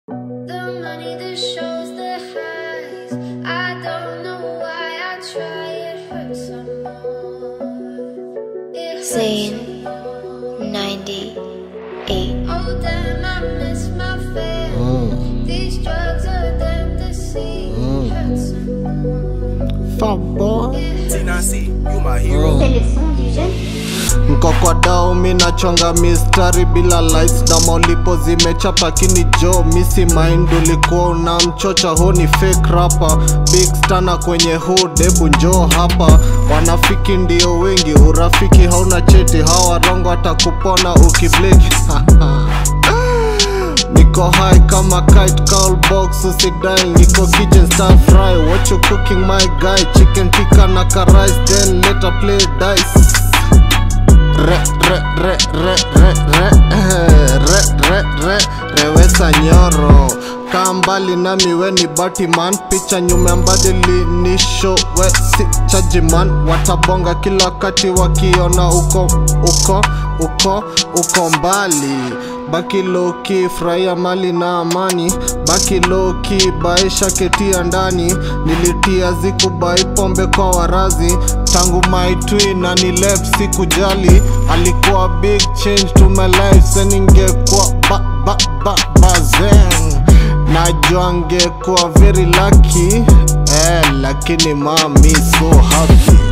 The money that shows the highs. I don't know why I try. It hurts some more. It hurts Zane. some more. 98. Oh damn, I miss my fam. These drugs are damn deceived. It hurts some more. Fuck boy. It hurts Tinasi, you my hero. C'est le son du jeune. Nko kwa dao mi nachonga mistari bila lights na maulipo zimechapa kini jo misi mind ulikuwa unamchocha ho ni fake rapper big stana kwenye hood hebu njoo hapa wanafiki ndio wengi urafiki hauna cheti hawa rongo atakupona ukibleki Niko high kama kite call box usidai Niko kitchen stir fry What you cooking my guy Chicken tikka na karais Then later play dice Re re re re re re eh, re re re rewesa nyoro kaa mbali nami we ni batiman picha nyume mbadili ni show we si chajiman watabonga kila wakati wakiona uko uko uko uko mbali baki loki furahia mali na amani baki loki baisha ketia ndani nilitia zikubai pombe kwa warazi tangu my twin na ni left sikujali alikuwa big change to my life seningekuwa ba ba ba bazen najua ngekuwa very lucky eh, lakini mami so happy